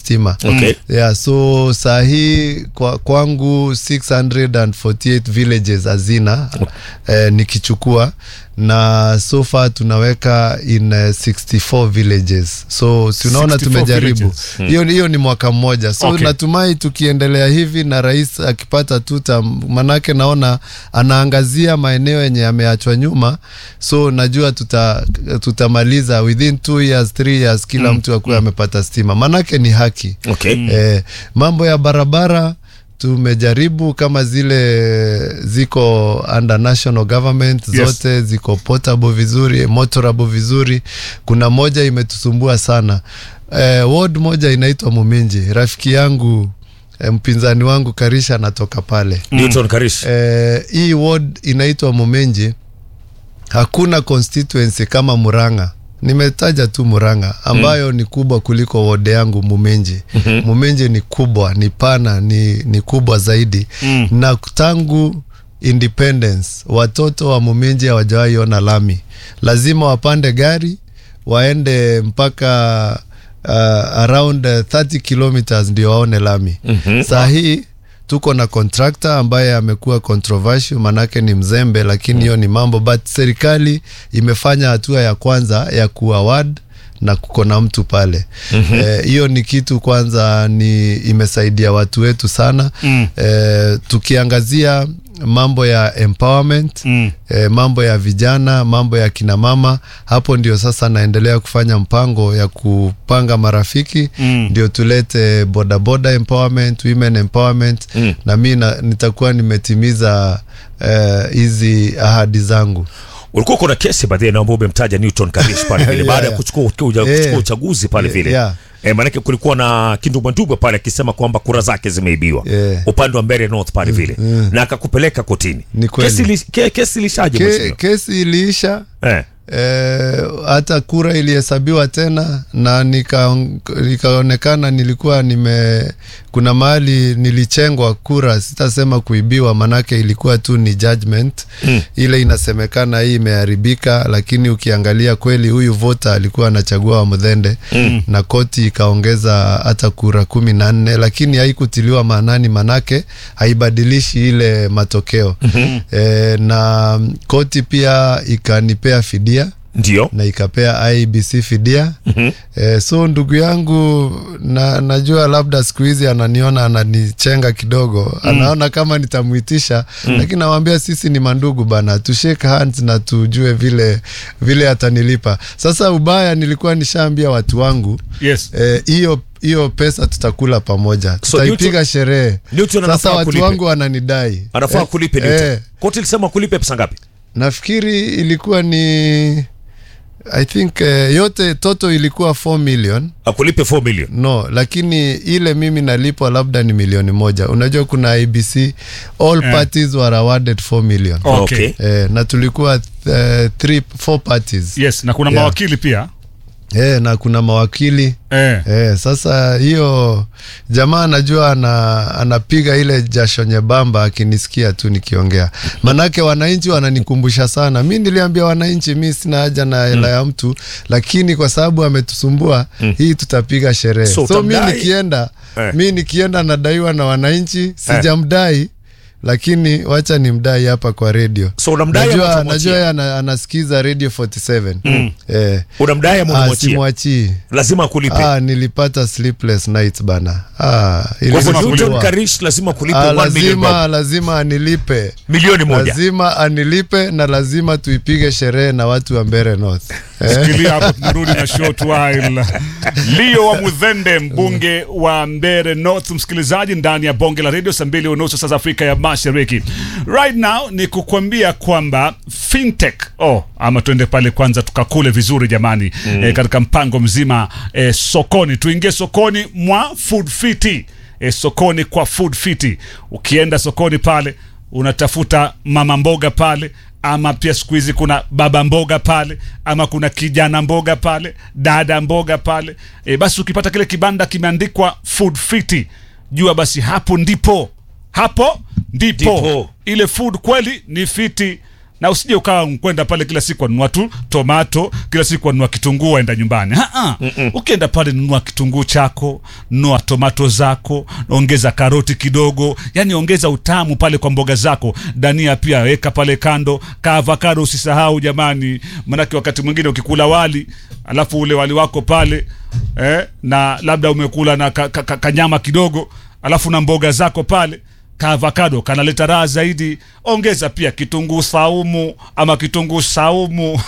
stima Okay. yeah, so saa hii kwa, kwangu 648 villages hazina eh, nikichukua na so far tunaweka in uh, 64 villages so si unaona 64 tumejaribu villages. hiyo hiyo ni mwaka mmoja so Okay. natumai tukiendelea hivi na rais akipata tuta manake naona anaangazia maeneo yenye yameachwa nyuma so najua tuta tutamaliza within two years three years kila mtu akuwe amepata stima manake ni haki Okay. eh, mambo ya barabara tumejaribu kama zile ziko under national government Yes. zote ziko portable vizuri motorable vizuri kuna moja imetusumbua sana eh, ward moja inaitwa muminji rafiki yangu eh, mpinzani wangu karisha anatoka pale Newton Karish. eh, hii ward inaitwa mumenji hakuna constituency kama muranga nimetaja tu muranga ambayo ni kubwa kuliko wode yangu mumenji mumenji ni kubwa ni pana ni, ni kubwa zaidi Mm. na tangu independence watoto wa mumenji hawajawahi ona lami lazima wapande gari waende mpaka uh, around uh, 30 kilometers ndio waone lami mm-hmm. saa hii tuko na contractor ambaye amekuwa controversial manake ni mzembe lakini hiyo ni mambo but serikali imefanya hatua ya kwanza ya kuaward na kuko na mtu pale Eh, hiyo ni kitu kwanza ni imesaidia watu wetu sana Mm. eh, tukiangazia mambo ya empowerment Mm. eh, mambo ya vijana mambo ya kinamama hapo ndio sasa naendelea kufanya mpango ya kupanga marafiki Mm. ndio tulete bodaboda empowerment women empowerment Mm. na mi na, nitakuwa nimetimiza eh, hizi ahadi zangu ulikuwa kuna kesi baadhi na ambao umemtaja Newton Karish pale vile Yeah, baada ya yeah. kuchukua kuchukua Yeah. kuchukua uchaguzi pale vile Yeah. E, maanake kulikuwa na kindumbandumbwe pale akisema kwamba kura zake zimeibiwa Yeah. upande wa Mbeere North pale vile na akakupeleka kotini. Ni kweli. Kesi, li, ke, kesi ilishaje Ke, mheshimiwa? kesi iliisha Eh. Eh, hata kura ilihesabiwa tena na nika, nikaonekana nilikuwa nime kuna mahali nilichengwa kura sitasema kuibiwa manake ilikuwa tu ni judgment mm. ile inasemekana hii imeharibika lakini ukiangalia kweli huyu vota alikuwa anachagua wa mdhende mm. na koti ikaongeza hata kura kumi na nne lakini haikutiliwa maanani manake haibadilishi ile matokeo mm-hmm. e, na koti pia ikanipea fidia Ndio. na ikapea IBC fidia mm-hmm. e, so ndugu yangu na, najua labda siku hizi ananiona ananichenga kidogo mm. anaona kama nitamwitisha mm. lakini nawambia sisi ni mandugu bana tushake hands na tujue vile vile atanilipa sasa ubaya nilikuwa nishaambia watu wangu Yes. eh, hiyo hiyo pesa tutakula pamoja So tutaipiga Newton- sherehe Newton sasa anafaa watu kulipe. wangu wananidai Anafaa Eh, kulipe Newton. eh, Koti ilisema kulipe pesa ngapi? nafikiri ilikuwa ni i think eh, yote toto ilikuwa 4 million Akulipe 4 million. no lakini ile mimi nalipwa labda ni milioni moja unajua kuna ibc all Eh. parties were awarded 4 million Okay. Okay. eh, na tulikuwa uh, three, four parties Yes, na kuna Yeah. mawakili pia. eh, na kuna mawakili Eh. Eh, sasa hiyo jamaa anajua ana, anapiga ile jasho nyembamba akinisikia tu nikiongea, manake wananchi wananikumbusha sana. Mi niliambia wananchi mi sina haja na hela ya mtu, lakini kwa sababu ametusumbua hii tutapiga sherehe. So So, mi utamdai? nikienda Eh. mi nikienda nadaiwa na wananchi, sijamdai lakini wacha ni mdai hapa kwa redio. So unamdai ama Najua, utamwachia? najua yeye ana, anasikiza radio 47 eh, Unamdai ama ah, unamwachia? simwachii Lazima akulipe. Ah, nilipata sleepless nights bana. Ah, Kwa hivyo Lazima Newton ilisumbua. Karish lazima kulipe Ah, 1 million bob. lazima lazima anilipe Milioni moja. lazima anilipe na lazima tuipige sherehe na watu wa Mbeere North eh? Shikilia hapo, tunarudi na short while. Leo wa Mudhende, mbunge wa Mbeere North, msikilizaji ndani ya bonge la radio saa mbili unusu saa za Afrika ya Mashariki. Right now ni kukwambia kwamba fintech oh, ama tuende pale kwanza tukakule vizuri jamani, eh, katika mpango mzima eh, sokoni, tuingie sokoni mwa Food Fiti eh, sokoni kwa Food Fiti. Ukienda sokoni pale unatafuta mama mboga pale ama pia siku hizi kuna baba mboga pale ama kuna kijana mboga pale dada mboga pale e, basi ukipata kile kibanda kimeandikwa food fiti jua basi hapo ndipo hapo ndipo, Ndipo. ile food kweli ni fiti na usije ukawa kwenda pale kila siku anunua tu tomato kila siku anunua kitunguu aenda nyumbani Ha-ha. ukienda pale nunua kitunguu chako nunua tomato zako ongeza karoti kidogo yani ongeza utamu pale kwa mboga zako dania pia weka pale kando ka avocado usisahau jamani manake wakati mwingine ukikula wali alafu ule wali wako pale eh, na labda umekula na kanyama ka, ka, kanyama kidogo alafu na mboga zako pale kaavakado kanaleta raha zaidi ongeza pia kitunguu saumu ama kitunguu saumu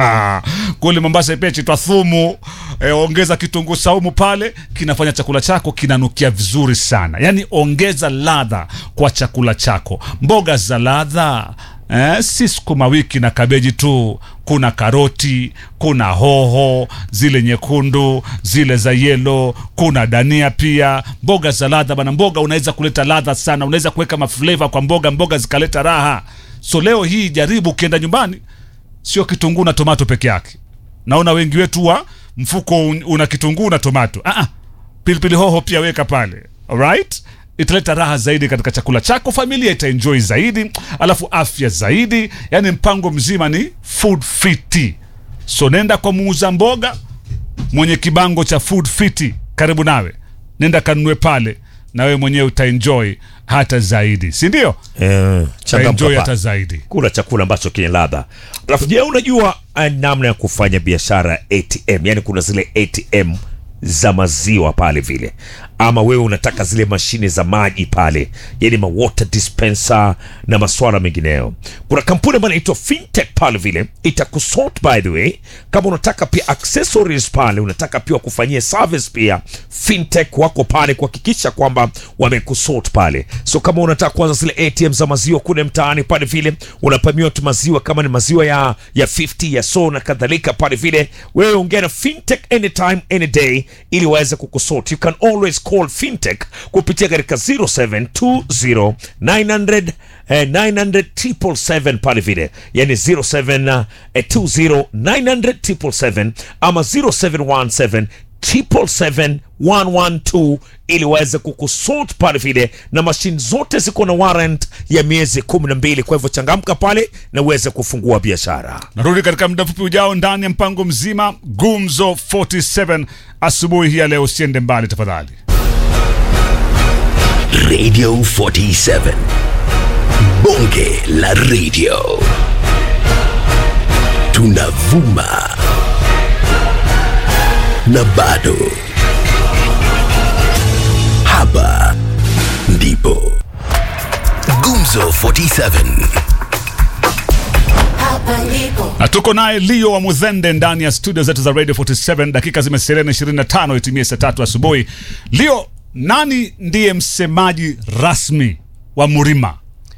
kule mombasa pia chitwa thumu e, ongeza kitunguu saumu pale kinafanya chakula chako kinanukia vizuri sana yaani ongeza ladha kwa chakula chako mboga za ladha Eh, si sukuma wiki na kabeji tu kuna karoti kuna hoho zile nyekundu zile za yelo kuna dania pia mboga za ladha bana mboga unaweza kuleta ladha sana unaweza kuweka mafleva kwa mboga mboga zikaleta raha so leo hii jaribu ukienda nyumbani sio kitunguu na tomato peke yake naona wengi wetu wa mfuko un- una kitunguu na tomato ah, ah, pilipili hoho pia weka pale alright italeta raha zaidi katika chakula chako familia itaenjoy zaidi alafu afya zaidi yani mpango mzima ni food fiti so nenda kwa muuza mboga mwenye kibango cha food fiti karibu nawe nenda kanunue pale na wewe mwenyewe utaenjoy hata zaidi si ndio Eh, changamka utaenjoy pa. hata zaidi kula chakula ambacho kina ladha alafu je unajua eh, namna ya kufanya biashara ya atm yani kuna zile atm za maziwa pale vile ama wewe unataka zile mashine za maji pale yani ma water dispenser na maswala mengineyo kuna kampuni ambayo inaitwa fintech pale vile itakusort by the way kama unataka pia accessories pale unataka pia wakufanyie service pia fintech wako pale kuhakikisha kwamba wamekusort pale so kama unataka kuanza zile atm za maziwa kule mtaani pale vile unapamiwa tu maziwa kama ni maziwa ya ya 50 ya so na kadhalika pale vile wewe ongea na fintech anytime any day ili waweze kukusort you can always call fintech kupitia katika 0720 900 eh, 900 777 pale vile yani 0720 900 777 ama 0717 777 ili waweze kukusort pale vile na mashine zote ziko na warrant ya miezi kumi na mbili kwa hivyo changamka pale na uweze kufungua biashara narudi katika muda mfupi ujao ndani ya mpango mzima gumzo 47 asubuhi hii ya leo usiende mbali tafadhali Radio 47. Bonge la radio. Tunavuma. Na bado. Hapa ndipo. Gumzo 47. Hapa ndipo na tuko naye leo wa mudhende ndani ya studio zetu za radio 47 dakika zimesalia na 25 itimie saa tatu asubuhi leo nani ndiye msemaji rasmi wa murima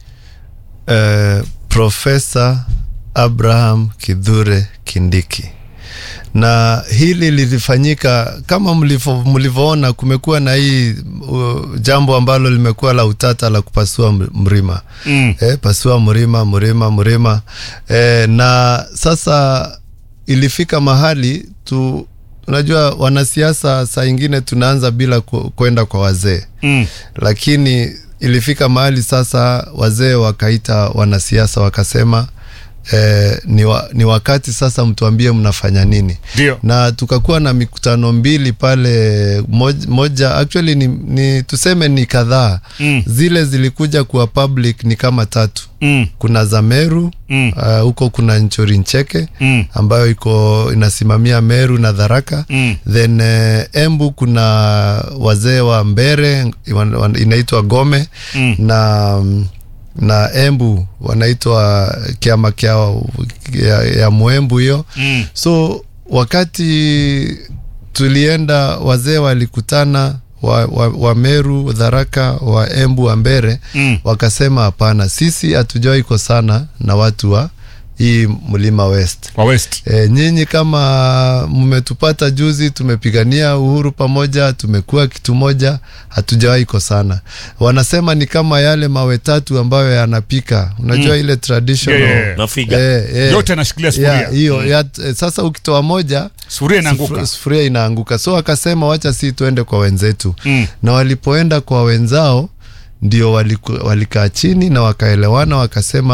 eh, Profesa Abraham Kidhure Kindiki, na hili lilifanyika kama mlivyo- mlivyoona, kumekuwa na hii uh, jambo ambalo limekuwa la utata la kupasua m- mlima Mm. eh, pasua mlima mlima mlima eh, na sasa ilifika mahali tu unajua wanasiasa saa ingine tunaanza bila ku- kwenda kwa wazee mm. lakini ilifika mahali sasa wazee wakaita wanasiasa wakasema eh, ni, wa, ni wakati sasa mtuambie mnafanya nini Ndio. na tukakuwa na mikutano mbili pale moja, moja actually ni, ni tuseme ni kadhaa Mm. zile zilikuja kuwa public ni kama tatu Mm. kuna za Meru Mm. uh, huko kuna Nchori Ncheke Mm. ambayo iko inasimamia Meru na Dharaka Mm. then uh, Embu kuna wazee wa Mbere wan- wan- inaitwa Gome Mm. na mm, na Embu wanaitwa kiama kia ya, ya Mwembu hiyo Mm. so wakati tulienda wazee walikutana wa, wa, wa Meru Dharaka wa Embu wa Mbere Mm. wakasema hapana, sisi hatujawahi kosana na watu wa hii mlima West. wa west E, nyinyi kama mmetupata juzi, tumepigania uhuru pamoja, tumekuwa kitu moja, hatujawahi kosana. Wanasema ni kama yale mawe tatu ambayo yanapika, unajua ile traditional Yeah, yeah, yeah. nafiga Eh, eh. Yote yanashikilia sufuria. Yeah, hiyo ya, eh, sasa ukitoa moja sufuria inaanguka sufu- sufuria inaanguka, so akasema wacha si tuende kwa wenzetu Mm. na walipoenda kwa wenzao ndio waliku- walikaa chini na wakaelewana wakasema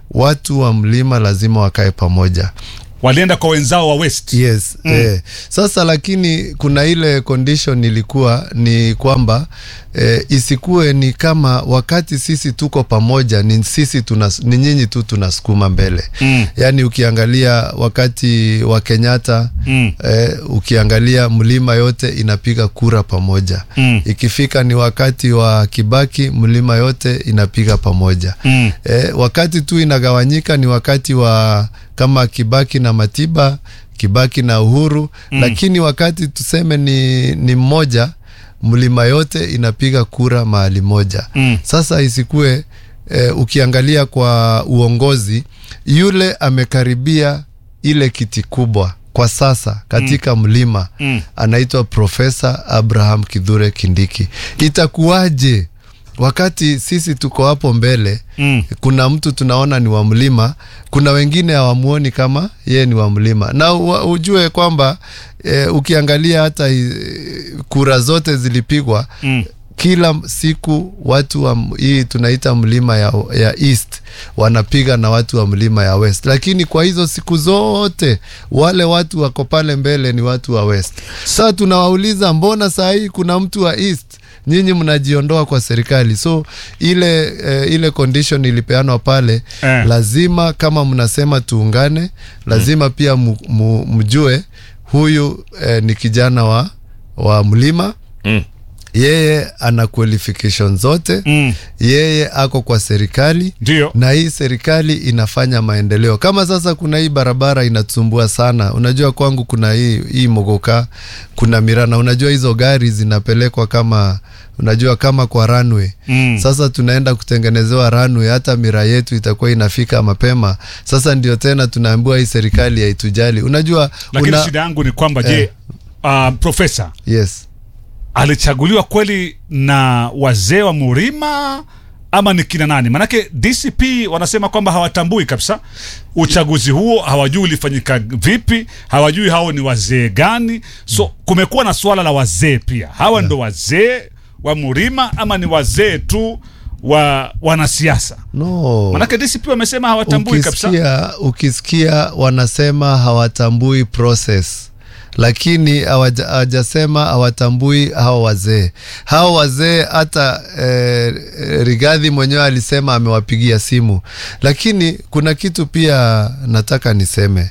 watu wa mlima lazima wakae pamoja walienda kwa wenzao wa west yes mm. eh. Sasa lakini kuna ile condition ilikuwa ni kwamba eh, isikuwe ni kama wakati sisi tuko pamoja ni sisi tuna, ni nyinyi tu tunasukuma mbele Mm. yaani ukiangalia wakati wa Kenyatta Mm. eh, ukiangalia mlima yote inapiga kura pamoja Mm. ikifika ni wakati wa Kibaki mlima yote inapiga pamoja Mm. eh, wakati tu inagawanyika ni wakati wa kama Kibaki na Matiba, Kibaki na Uhuru mm. Lakini wakati tuseme ni, ni mmoja, mlima yote inapiga kura mahali moja Mm. Sasa isikue eh, ukiangalia kwa uongozi yule amekaribia ile kiti kubwa kwa sasa katika mm. mlima Mm. anaitwa Profesa Abraham Kidhure Kindiki. Itakuwaje wakati sisi tuko hapo mbele Mm. kuna mtu tunaona ni wa mlima, kuna wengine hawamuoni kama yeye ni wa mlima, na u, ujue kwamba e, ukiangalia hata e, kura zote zilipigwa Mm. kila siku watu wa m- hii tunaita mlima ya, ya east wanapiga na watu wa mlima ya west, lakini kwa hizo siku zote wale watu wako pale mbele ni watu wa west. Sasa tunawauliza mbona saa hii kuna mtu wa east nyinyi mnajiondoa kwa serikali? So ile eh, ile condition ilipeanwa pale Eh. lazima kama mnasema tuungane, lazima pia mu, mu, mjue huyu eh, ni kijana wa, wa mlima Mm. yeye ana qualification zote Mm. yeye ako kwa serikali Ndio. na hii serikali inafanya maendeleo. Kama sasa kuna hii barabara inatusumbua sana, unajua kwangu kuna hii, hii Mogoka, kuna Mirana, unajua hizo gari zinapelekwa kama unajua kama kwa runway Mm. sasa tunaenda kutengenezewa runway, hata mira yetu itakuwa inafika mapema. Sasa ndio tena tunaambiwa hii serikali haitujali. Unajua lakini una, shida yangu ni kwamba je uh, profesa yes alichaguliwa kweli na wazee wa Murima ama ni kina nani? Manake DCP wanasema kwamba hawatambui kabisa uchaguzi huo, hawajui ulifanyika vipi, hawajui hao ni wazee gani. So kumekuwa na swala la wazee pia, hawa ndo wazee wa Murima ama ni wazee tu wa wanasiasa? no Manake DCP wamesema hawatambui kabisa. ukisikia, ukisikia wanasema hawatambui process lakini hawaja- hawajasema hawatambui hao wazee hao wazee hata eh, rigadhi mwenyewe alisema amewapigia simu lakini kuna kitu pia nataka niseme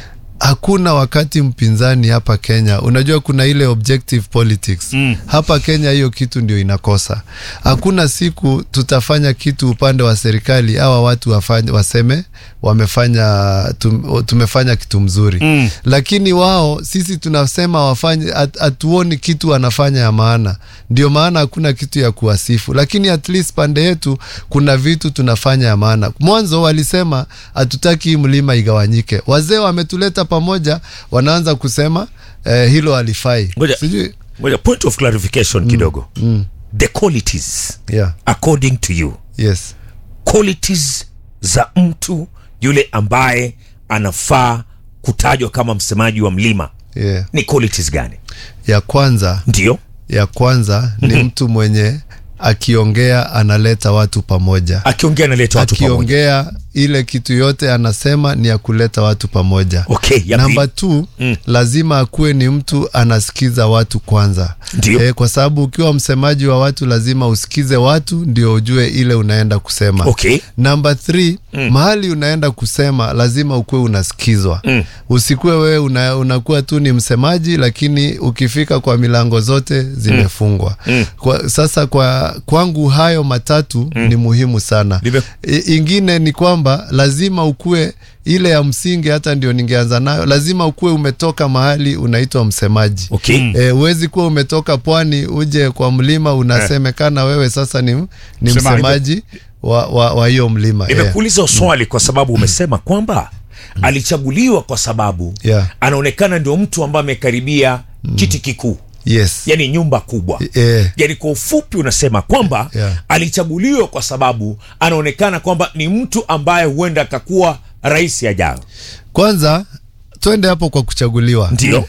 hakuna wakati mpinzani hapa Kenya. Unajua kuna ile objective politics Mm. hapa Kenya, hiyo kitu ndio inakosa. Hakuna siku tutafanya kitu upande wa serikali hawa watu wafanye, waseme wamefanya tum, tumefanya kitu mzuri Mm. lakini wao sisi tunasema wafanye, hat- hatuoni kitu wanafanya ya maana. Ndio maana hakuna kitu ya kuwasifu, lakini at least pande yetu kuna vitu tunafanya ya maana. Mwanzo walisema hatutaki hii mlima igawanyike, wazee wametuleta pamoja, wanaanza kusema eh, hilo halifai. Ngoja. Sijui Ngoja, point of clarification kidogo the qualities yeah, according to you yes, qualities za mtu yule ambaye anafaa kutajwa kama msemaji wa mlima yeah. ni qualities gani Ya kwanza ndio ya kwanza ni mtu mwenye akiongea analeta watu pamoja. akiongea analeta watu pamoja akiongea ile kitu yote anasema ni ya kuleta watu pamoja. okay ya Namba pili. tu Mm. lazima akuwe ni mtu anasikiza watu kwanza. Ndio. Eh, kwa sababu ukiwa msemaji wa watu lazima usikize watu ndio ujue ile unaenda kusema. okay Namba 3 mahali unaenda kusema lazima ukuwe unasikizwa. Mm. Usikuwe wewe una, unakuwa tu ni msemaji lakini ukifika kwa milango zote zimefungwa. Mm. Kwa, sasa kwa kwangu hayo matatu ni muhimu sana. Nime- I, ingine ni kwamba lazima ukue ile ya msingi, hata ndio ningeanza nayo, lazima ukue umetoka mahali unaitwa msemaji. okay E, huwezi kuwa umetoka pwani uje kwa mlima unasemekana wewe sasa ni, ni Msemaji. msemaji wa wa wa hiyo mlima yeah. nimekuuliza swali kwa sababu umesema kwamba alichaguliwa kwa sababu Yeah. anaonekana ndio mtu ambaye amekaribia kiti kikuu Yes. yani nyumba kubwa Eh, yani kwa ufupi unasema kwamba Yeah. alichaguliwa kwa sababu anaonekana kwamba ni mtu ambaye huenda akakuwa rais ajayo kwanza twende hapo kwa kuchaguliwa. Ndio.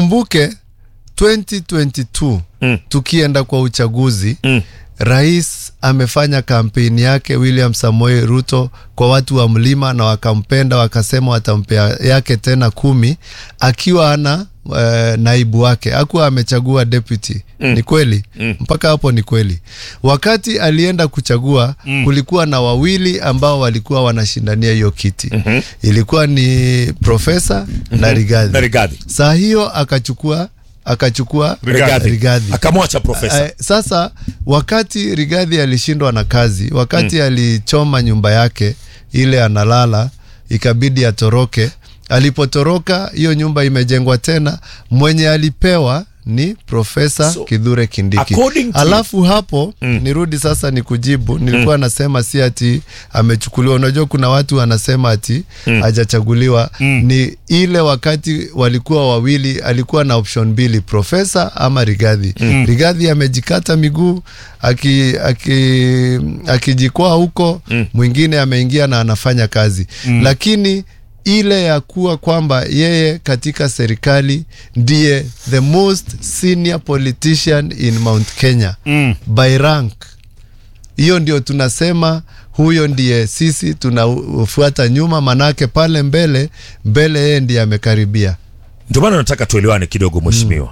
Ukumbuke 2022 Mm. tukienda kwa uchaguzi Mm. rais amefanya kampeni yake William Samoei Ruto kwa watu wa mlima na wakampenda, wakasema watampea yake tena kumi akiwa ana uh, naibu wake akuwa amechagua deputy mm. ni kweli mm. mpaka hapo ni kweli wakati alienda kuchagua mm. kulikuwa na wawili ambao walikuwa wanashindania hiyo kiti mm-hmm. ilikuwa ni profesa mm-hmm. na Rigathi Na Rigathi. saa hiyo akachukua akachukua Rigathi. Rigathi. akamwacha profesa Eh, sasa wakati Rigathi alishindwa na kazi, wakati alichoma nyumba yake ile analala, ikabidi atoroke. Alipotoroka, hiyo nyumba imejengwa tena, mwenye alipewa ni Profesa So, Kithure Kindiki. according to- Alafu hapo nirudi sasa ni kujibu, nilikuwa nasema si ati amechukuliwa. Unajua kuna watu wanasema ati hajachaguliwa. Ni ile wakati walikuwa wawili, alikuwa na option mbili, Profesa ama Rigathi. Rigathi amejikata miguu aki, aki, akijikwaa huko, mwingine ameingia na anafanya kazi lakini ile ya kuwa kwamba yeye katika serikali ndiye the most senior politician in Mount Kenya Mm. by rank. Hiyo ndio tunasema huyo ndiye sisi tunafuata nyuma, manake pale mbele mbele yeye ndiye amekaribia. ndio maana nataka tuelewane kidogo mheshimiwa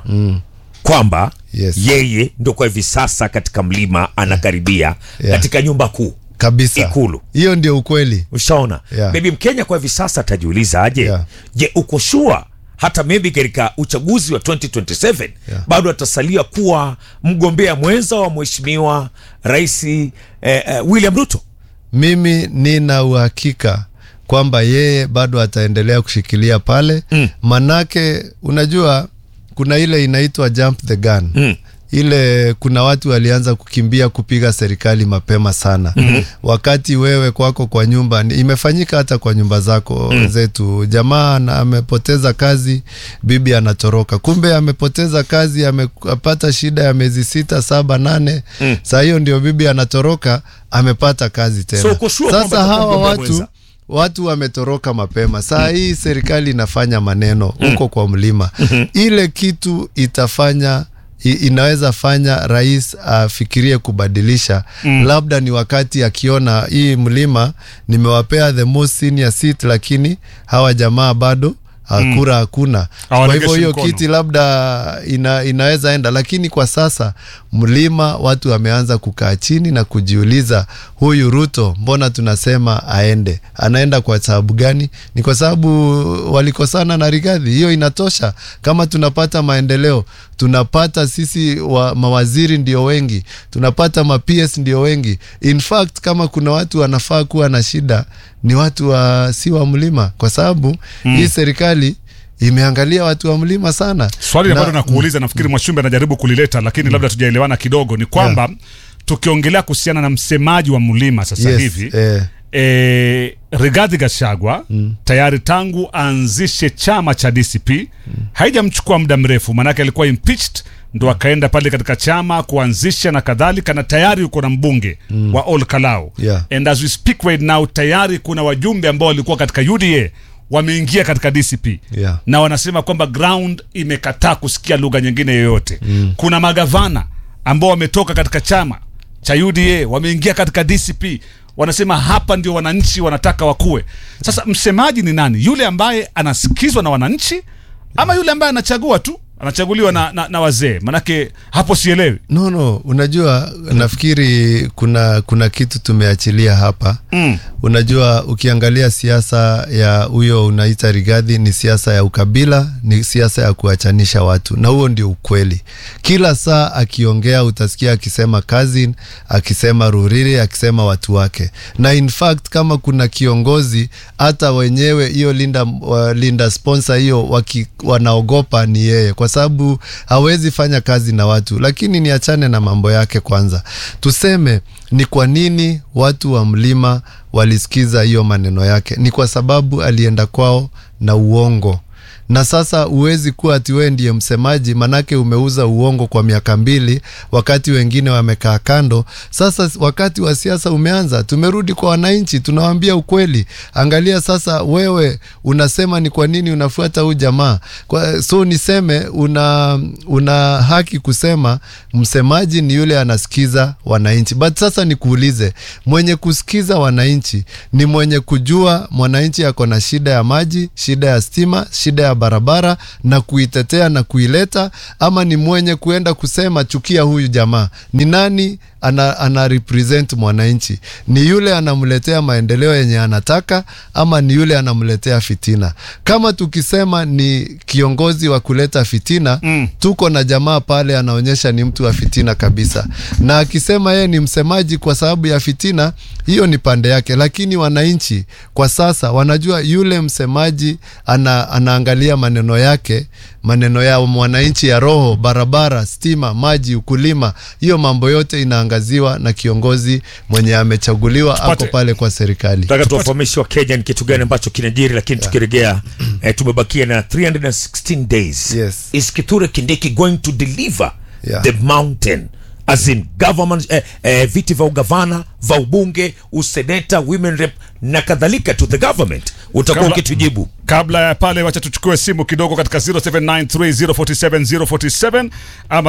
kwamba Yes. yeye ndo kwa hivi sasa katika mlima anakaribia Yeah. katika nyumba kuu Kabisa, Ikulu. hiyo ndio ukweli. ushaona Yeah. maybe mkenya kwa hivi sasa atajiuliza aje Yeah. je uko shua hata maybe katika uchaguzi wa 2027 Yeah. bado atasalia kuwa mgombea mwenza wa mheshimiwa rais eh, eh, william ruto Mimi nina uhakika kwamba yeye bado ataendelea kushikilia pale mm. Manake unajua kuna ile inaitwa jump the gun Mm. ile kuna watu walianza kukimbia kupiga serikali mapema sana mm-hmm. wakati wewe kwako kwa nyumba ni- imefanyika hata kwa nyumba zako mm. zetu jamaa na amepoteza kazi bibi anatoroka kumbe amepoteza kazi amepata shida ya miezi sita saba nane mm. saa hiyo ndio bibi anatoroka amepata kazi tena So uko sure kwamba sasa atakuwa hawa mgombea watu mwenza? watu wametoroka mapema saa hii serikali inafanya maneno huko kwa mlima ile kitu itafanya i- inaweza fanya rais afikirie kubadilisha labda ni wakati akiona hii mlima nimewapea the most senior seat lakini hawa jamaa bado hakura hakuna kwa Hawaregeshi hivyo hiyo mkono. kiti labda ina, inaweza enda lakini kwa sasa mlima watu wameanza kukaa chini na kujiuliza huyu ruto mbona tunasema aende anaenda kwa sababu gani ni kwa sababu walikosana na rigadhi hiyo inatosha kama tunapata maendeleo tunapata sisi wa, mawaziri ndio wengi tunapata maps ndio wengi in fact kama kuna watu wanafaa kuwa na shida ni watu wa si wa mlima kwa sababu mm. hii serikali imeangalia watu wa mlima sana swali Na- ambalo nakuuliza nafikiri mwashumbe anajaribu kulileta lakini labda tujaelewana kidogo ni kwamba tukiongelea kuhusiana na msemaji wa mlima sasa yes, hivi eh, e, Rigathi Gachagua tayari tangu aanzishe chama cha DCP haijamchukua muda mrefu, maanake alikuwa impeached ndo akaenda pale katika chama kuanzisha na kadhalika, na tayari uko na mbunge wa Ol Kalou Yeah. and as we speak right now tayari kuna wajumbe ambao walikuwa katika UDA wameingia katika DCP Yeah. na wanasema kwamba ground imekataa kusikia lugha nyingine yoyote mm. kuna magavana ambao wametoka katika chama cha UDA wameingia katika DCP wanasema hapa ndio wananchi wanataka wakuwe sasa msemaji ni nani yule ambaye anasikizwa na wananchi ama yule ambaye anachagua tu anachaguliwa na, na, na wazee manake hapo sielewi no no unajua nafikiri kuna kuna kitu tumeachilia hapa mm. unajua ukiangalia siasa ya huyo unaita rigadhi ni siasa ya ukabila ni siasa ya kuachanisha watu na huo ndio ukweli kila saa akiongea utasikia akisema cousin akisema ruriri akisema watu wake na in fact kama kuna kiongozi hata wenyewe hiyo linda, uh, linda sponsor hiyo waki, wanaogopa ni yeye kwa sababu hawezi fanya kazi na watu lakini niachane na mambo yake kwanza tuseme ni kwa nini watu wa mlima walisikiza hiyo maneno yake ni kwa sababu alienda kwao na uongo na sasa huwezi kuwa ati wewe ndiye msemaji, manake umeuza uongo kwa miaka mbili, wakati wengine wamekaa kando. Sasa wakati wa siasa umeanza, tumerudi kwa wananchi, tunawaambia ukweli. Angalia sasa, wewe unasema ni kwa nini unafuata huu jamaa kwa, so niseme una, una haki kusema msemaji ni yule anasikiza wananchi, but sasa nikuulize, mwenye kusikiza wananchi ni mwenye kujua mwananchi ako na shida ya maji, shida ya stima, shida ya barabara na kuitetea na kuileta, ama ni mwenye kuenda kusema chukia huyu jamaa? Ni nani ana, ana represent mwananchi? Ni yule anamletea maendeleo yenye anataka, ama ni yule anamletea fitina? Kama tukisema ni kiongozi wa kuleta fitina mm. tuko na jamaa pale anaonyesha ni mtu wa fitina kabisa, na akisema yeye ni msemaji kwa sababu ya fitina, hiyo ni pande yake, lakini wananchi kwa sasa wanajua yule msemaji ana, anaangalia maneno yake, maneno ya mwananchi ya roho, barabara, stima, maji, ukulima, hiyo mambo yote inaangaziwa na kiongozi mwenye amechaguliwa ako Tupate- pale kwa serikali. Nataka tuwafahamishe wa Kenya ni kitu gani ambacho kinajiri, lakini tukirejea eh, tumebakia na 316 days. Yes. Is Kithure Kindiki going to deliver Yeah. the mountain as in government eh, eh, viti vya ugavana vya ubunge useneta women rep na kadhalika to the government utakuwa Kabla- ukitujibu kabla ya pale wacha tuchukue simu kidogo katika 0793047047 ama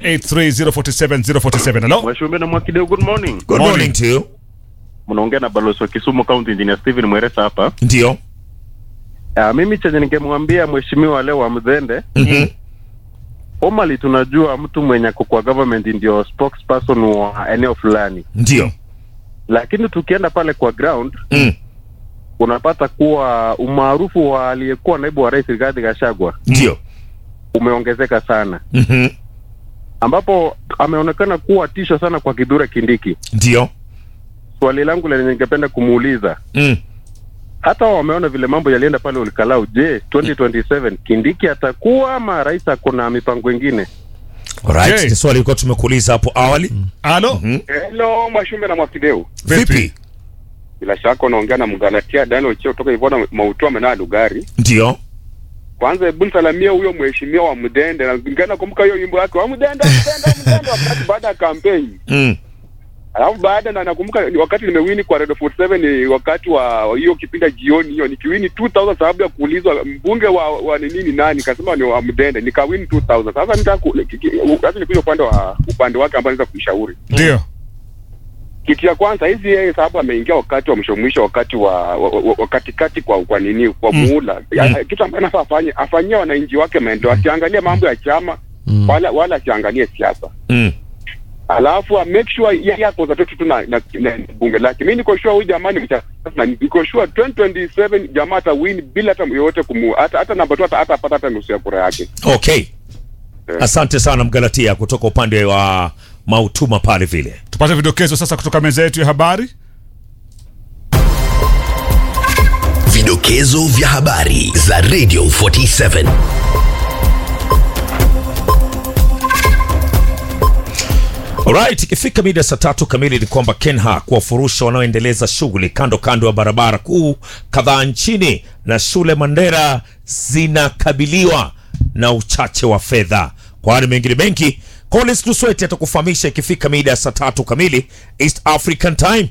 0783047047 halo Mwashumbe na Mwakideu, good morning. good Morning. morning to you Mnaongea na balozi wa Kisumu County Engineer Steven Mweresa hapa. ndio Uh, mimi chenye ningemwambia mheshimiwa leo wa Mdhende, Mhm. formally tunajua mtu mwenye ako kwa government ndio spokesperson wa eneo fulani, ndio lakini tukienda pale kwa ground Mm. unapata kuwa umaarufu wa aliyekuwa naibu wa rais Rigathi Gachagua ndio umeongezeka sana, Mhm. ambapo ameonekana kuwa tisho sana kwa Kithure Kindiki. ndio Swali langu lenye ningependa kumuuliza Mm. hata wao wameona vile mambo yalienda pale Olkalau. Je, 2027 Kindiki atakuwa ama rais ako na mipango ingine? Alright, Okay. ni swali ilikuwa tumekuuliza hapo awali halo Hello, Mwashumbe na Mwakideu. vipi Bila shaka unaongea na Mgalatia Daniel Cheo kutoka Ivona Mautua Menaa Lugari. ndio Kwanza hebu nisalamia huyo mheshimiwa wa Mdende na ngana kumbuka hiyo nyimbo yake wa Mdende Mdende Mdende wakati baada ya kampeni. Mm. Alafu baada na nakumbuka ni wakati nimewini kwa Radio 47 ni wakati wa wa hiyo kipindi jioni hiyo nikiwini 2000 sababu ya kuulizwa mbunge wa, wa ni nini nani kasema ni wa Mdende nikawini 2000 sasa nitaka ku- ki- ki- sasa nikuja upande wa upande wake ambao naweza kuishauri ndio kitu ya kwanza hizi yeye sababu ameingia wakati wa mwisho mwisho wakati wa, wa, wa, wa katikati kwa kwa nini kwa Mm. muhula Ya- kitu ambacho anafaa afanye afanyie wananchi wake maendeleo asiangalie mambo ya chama Mm. wala wala asiangalie siasa Mm. alafu a make sure yeye ako za tu tu na, na, na bunge lake. Mimi niko sure huyu jamaa ni mcha na niko sure 2027 jamaa ata win bila hata yoyote kumu hata hata namba tu hata hata apata hata nusu ya kura yake. okay asante sana mgalatia kutoka upande wa mautuma pale vile tupate vidokezo sasa kutoka meza yetu ya habari Vidokezo vya habari za Radio 47. Alright, ikifika mida saa tatu kamili ni kwamba Kenha kuwafurusha wanaoendeleza shughuli kando kando ya barabara kuu kadhaa nchini na shule Mandera zinakabiliwa na uchache wa fedha. Kwa hali mengine mengi, Collins Lusweti atakufahamisha ikifika mida ya saa tatu kamili East African Time.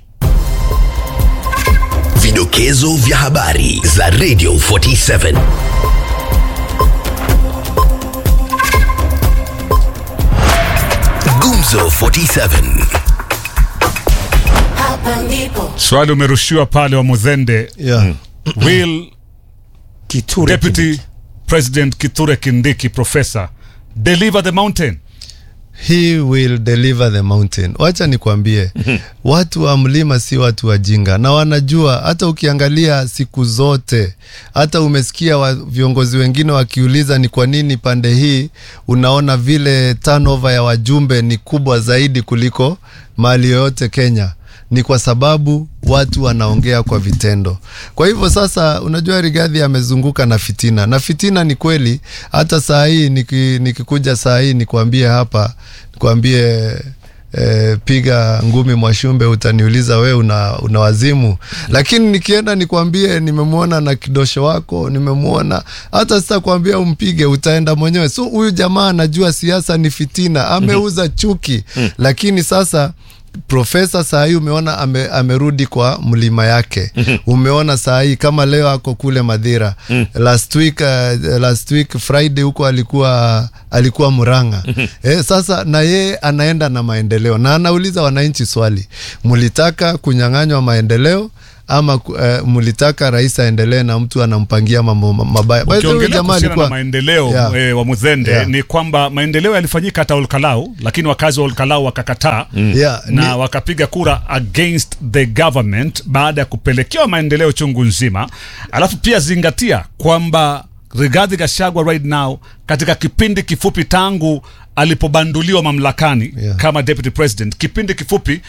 Vidokezo vya habari za Radio 47. Gumzo 47. Hapa ndipo swali umerushiwa pale wa mudhende Yeah. will Kithure deputy Kindiki. president kithure kindiki professor deliver the mountain he will deliver the mountain. Wacha nikwambie, watu wa mlima si watu wajinga, na wanajua. Hata ukiangalia siku zote, hata umesikia wa, viongozi wengine wakiuliza ni kwa nini pande hii unaona vile turnover ya wajumbe ni kubwa zaidi kuliko mahali yoyote Kenya ni kwa sababu watu wanaongea kwa vitendo. Kwa hivyo sasa, unajua Rigathi amezunguka na fitina, na fitina ni kweli. Hata saa hii niki, nikikuja saa hii nikwambie hapa, nikwambie eh, piga ngumi Mwashumbe, utaniuliza we una, una wazimu. Lakini nikienda nikwambie nimemwona na kidosho wako, nimemwona hata sitakwambia umpige, utaenda mwenyewe. So huyu jamaa anajua siasa ni fitina, ameuza chuki. Lakini sasa profesa saa hii umeona ame, amerudi kwa mlima yake umeona saa hii kama leo ako kule madhira last week, uh, last week friday huko alikuwa alikuwa muranga eh, sasa na yeye anaenda na maendeleo na anauliza wananchi swali mlitaka kunyang'anywa maendeleo ama uh, mlitaka rais aendelee na mtu anampangia mambo ma- mabaya By the way, ukiongelea jamaa kuhusiana na alikuwa maendeleo Yeah. eh, wa Mudhende Yeah. ni kwamba maendeleo yalifanyika hata Olkalau, lakini wakazi wa Olkalau wakakataa Yeah, na ni- wakapiga kura against the government baada ya kupelekewa maendeleo chungu nzima. Alafu pia zingatia kwamba Rigathi Gachagua right now katika kipindi kifupi tangu alipobanduliwa mamlakani Yeah. kama deputy president, kipindi kifupi,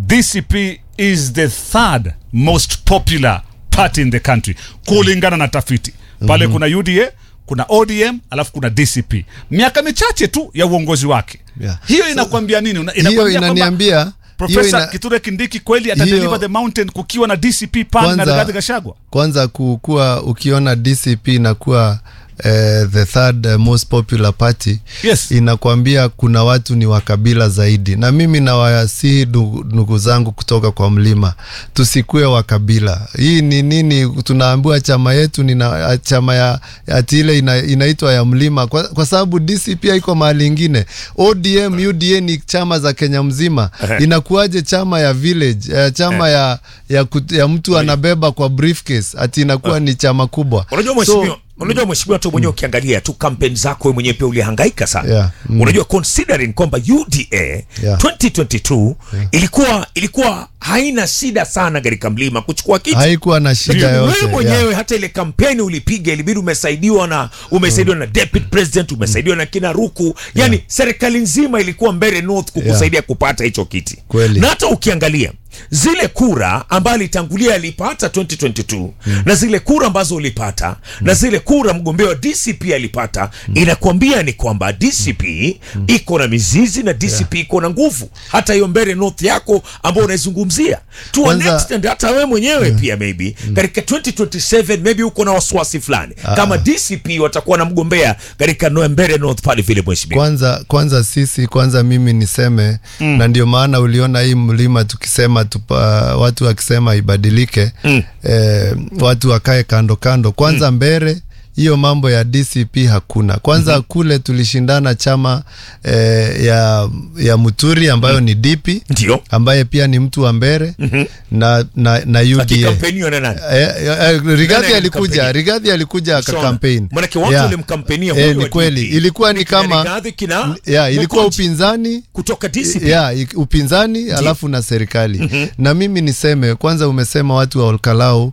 DCP is the third most popular party in the country kulingana na tafiti pale. Kuna UDA, kuna ODM, alafu kuna DCP. Miaka michache tu ya uongozi wake, Yeah. hiyo inakwambia nini? Una- hiyo inakwambia kwamba inaniambia hiyo Profesa ina- Kithure Kindiki kweli hiyo- atadeliver the mountain kukiwa na DCP pale na Kwanza- Rigathi Gachagua. kwanza kukuwa ukiona DCP inakuwa eh, the third eh, most popular party Yes. inakwambia kuna watu ni wa kabila zaidi, na mimi nawasihi ndugu ndugu zangu kutoka kwa mlima, tusikue wa kabila. Hii ni nini? Tunaambiwa chama yetu ni na, chama ya ati ile ina, inaitwa ya mlima kwa, kwa sababu DCP haiko mahali ingine. ODM, UDA ni chama za Kenya mzima, inakuwaje chama ya village eh, chama ya, ya, kut, ya mtu anabeba kwa briefcase ati inakuwa ni chama kubwa? unajua So- mheshimiwa unajua mheshimiwa tu mwenyewe ukiangalia tu kampeni zako wewe mwenyewe pia ulihangaika sana Yeah, mm. unajua considering kwamba UDA Yeah. 2022 ilikuwa ilikuwa haina shida sana katika mlima kuchukua kiti haikuwa na shida Lakini yote wewe mwenyewe hata ile kampeni ulipiga ilibidi umesaidiwa na umesaidiwa na deputy president umesaidiwa na kina Ruku yani serikali nzima ilikuwa Mbeere North kukusaidia kupata hicho kiti Kweli. na hata ukiangalia zile kura ambayo alitangulia alipata 2022 na zile kura ambazo ulipata na zile kura mgombea wa DCP alipata inakwambia ni kwamba DCP iko na mizizi na DCP iko na nguvu hata hiyo Mbeere North yako ambao unaizungumzia to a Kwanza- extent hata wewe mwenyewe pia maybe katika 2027 maybe uko na wasiwasi fulani kama DCP watakuwa na mgombea katika no- Mbeere North pale vile mheshimiwa kwanza kwanza sisi kwanza mimi niseme mm. na ndio maana uliona hii mlima tukisema tupa, watu wakisema ibadilike mm. eh, watu wakae kando kando kwanza mm. mbere hiyo mambo ya DCP hakuna kwanza mm-hmm. kule tulishindana chama eh, ya, ya Muturi ambayo mm. ni DP ndio ambaye pia ni mtu wa mbere mm-hmm. na, na, na UDA akikampeniwa na nani Eh, eh, eh, Rigathi Nani alikuja alimkampenia? Rigathi alikuja Sawa. akakampeni Manake watu walimkampenia huyu eh, ni wa kweli DP. ilikuwa ni Kina kama Rigathi, kina ya ilikuwa Mokonji upinzani kutoka DCP ya i- upinzani alafu na serikali na mimi niseme kwanza umesema watu wa Olkalau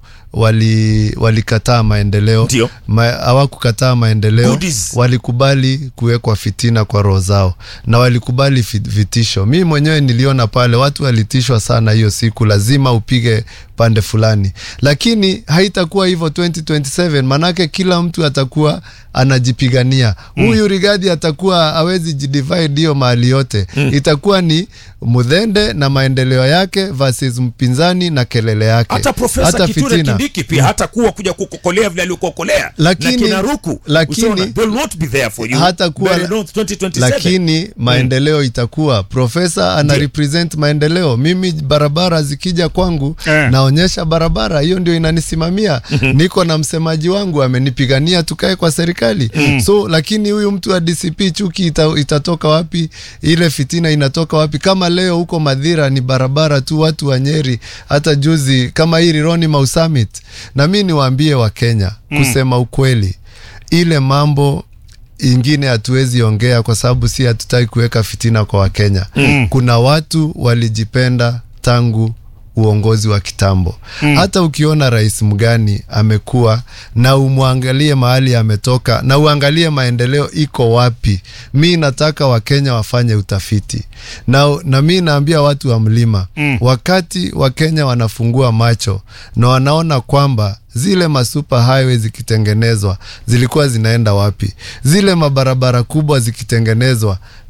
wali walikataa maendeleo Ndio. Ma, hawakukataa maendeleo Goodies. walikubali kuwekwa fitina kwa roho zao na walikubali fi- vitisho mi mwenyewe niliona pale watu walitishwa sana hiyo siku lazima upige pande fulani lakini haitakuwa hivyo 2027 manake kila mtu atakuwa anajipigania huyu Rigathi atakuwa hawezi jidivide hiyo mahali yote itakuwa ni mudhende na maendeleo yake versus mpinzani na kelele yake hata profesa Kithure Kindiki pia hata kuwa kuja kukokolea vile alikokolea Lakini- na kina Ruku lakini- Usiona, they will not be there for you Hata kuwa- Mbeere North 2027 lakini maendeleo itakuwa profesa ana Ndio. represent maendeleo mimi barabara zikija kwangu Eh. naonyesha barabara hiyo ndio inanisimamia niko na msemaji wangu amenipigania tukae kwa serikali so lakini huyu mtu wa DCP chuki ita, itatoka wapi ile fitina inatoka wapi kama leo huko madhira ni barabara tu watu wa Nyeri hata juzi kama hii Rironi Mau Summit na mi niwaambie wa Kenya kusema ukweli ile mambo ingine hatuwezi ongea kwa sababu si hatutaki kuweka fitina kwa Wakenya. Mm. Kuna watu walijipenda tangu uongozi wa kitambo. Mm. Hata ukiona rais mgani amekuwa na umwangalie mahali ametoka na uangalie maendeleo iko wapi. Mi nataka Wakenya wafanye utafiti na, na mi naambia watu wa mlima mm. wakati Wakenya wanafungua macho na wanaona kwamba zile masuper highway zikitengenezwa zilikuwa zinaenda wapi? Zile mabarabara kubwa zikitengenezwa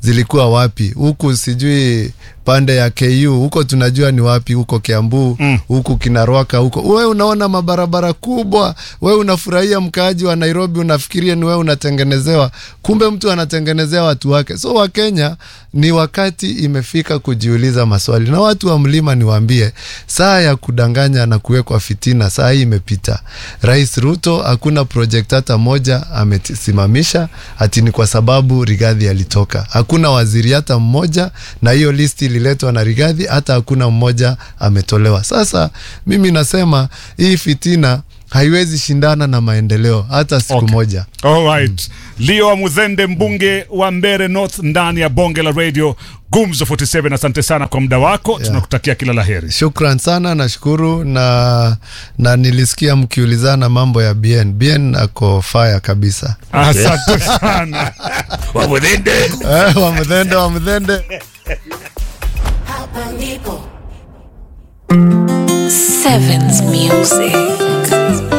zilikuwa wapi huku sijui pande ya ku huko tunajua ni wapi huko kiambu huku kinarwaka huko we unaona mabarabara kubwa we unafurahia mkaaji wa nairobi unafikiria ni we unatengenezewa kumbe mtu anatengenezea watu wake so wakenya ni wakati imefika kujiuliza maswali na watu wa mlima niwaambie saa ya kudanganya na kuwekwa fitina saa hii imepita rais ruto hakuna project hata moja amesimamisha ati ni kwa sababu rigadhi alitoka hakuna waziri hata mmoja na hiyo listi ililetwa na rigadhi hata hakuna mmoja ametolewa sasa mimi nasema hii fitina haiwezi shindana na maendeleo hata siku Okay. moja Alright. Leo wa Mudhende, mbunge wa Mbere North, ndani ya bonge la radio Gumzo 47. Asante sana kwa muda wako, tunakutakia kila la heri. shukran sana nashukuru na na nilisikia mkiulizana mambo ya bn bn ako faya kabisa Asante sana. Wamudhende. eh, wamdhende wamdhende Hapa ndipo Sevens Music.